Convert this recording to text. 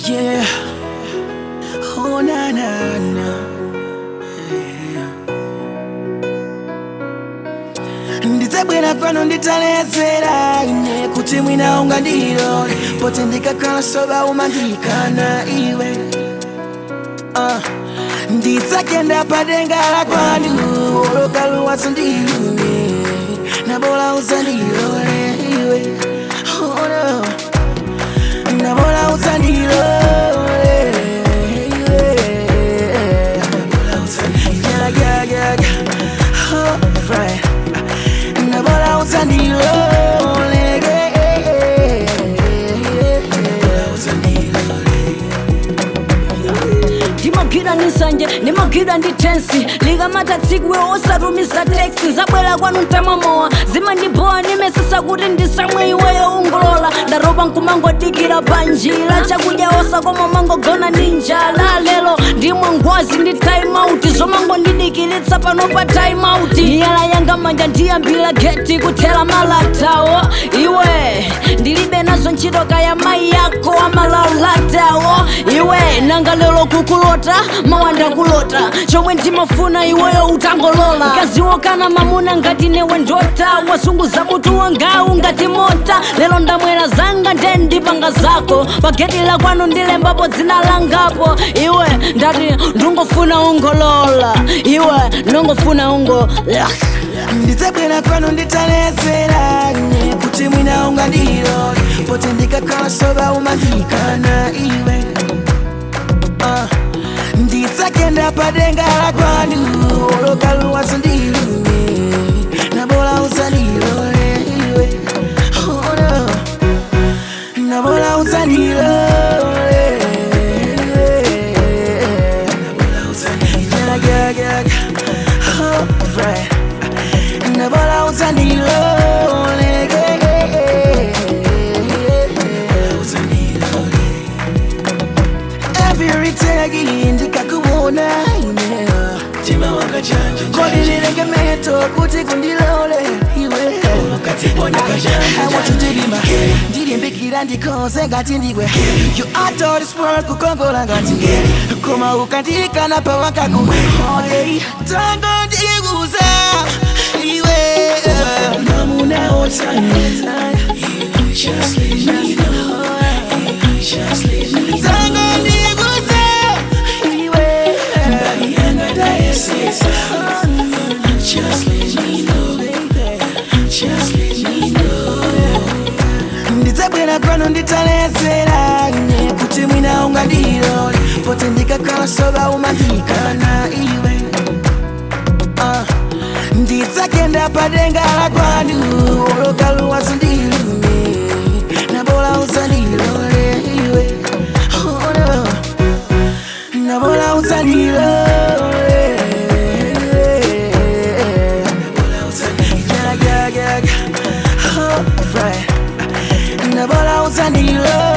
Yeah. Oh na na na. ndidzabwera kwanu nditaledzera ine kuti mwina ungandilole poti ndikakhala soba umandikana iwe uh. ndidzakenda padenga la kwanu olokaluwaso ndilume nabola uzandilole iwe oh, no. nabola uzandilole iwe yeah, yeah, yeah, yeah. Oh, right. nabola uzandilole ndimagwira ndi nsanje ndimagwira ndi tensi likamata tsiku osatumiza teksi zabwera kwanu mtamamowa zimandibowa ndimesesa kuti ndisamwe iweyo ungolola ndaropa nkumangodikira panjira chakudya osakoma mangogona ndi njala lero ndimwe ngwazi ndi time out zomangondidikiritsa pano pa time out miyala yanga manja ndiyambira geti kuthera malatawo iwe ndilibe nazo ntchito kaya mayi yako amalalatawo iwe nanga lero kukulota mawanda kulota chomwe ndimafuna iweyo utangolola mkaziwo kana mamuna ngati newe ndota wasunguza mutu wangawu ngati mota lero ndamwera zanga nde ndipanga zako pageti la kwanu ndilembapo dzina langapo iwe ndati ndungofuna ungolola iwe ndungofuna ungo ndidzabwera kwanu nditaledzera ine kuti mwina ungandilole poti ndikakhala soba umandikana iwe uh. ndidzakenda padenga la kwanu olokaluwaso ndilume nabola uzandilole iwe oh, no. nabola uzandilole yeah, yeah, yeah, yeah. Oh, right. nabola uzandilole every day ndikakuona ine Tima wanga chanja kodi ndilegemeto kuti kundilole iwe Ukatiponya kajanja awachutibima ndilimbikira ndikhoze ngati ndiwe you are to this world kukongola ngati koma ukandikana pawakaku Hey, tango ndikuza iwe Namuna otani Just let me know Just let me know tango ndikuza iwe Body yanga diocese Just let me know Just let me know ndidzabwera kwanu nditaledzera ine kuti mwina ungandilole poti ndikakhala soba umandikana iwe uh. ndidzakenda padenga la kwanu olokaluwaso ndilume nabola uzandilole iwe oh, no. nabola uzandilole yeah, yeah, yeah, yeah. Oh, right. nabola uzandilole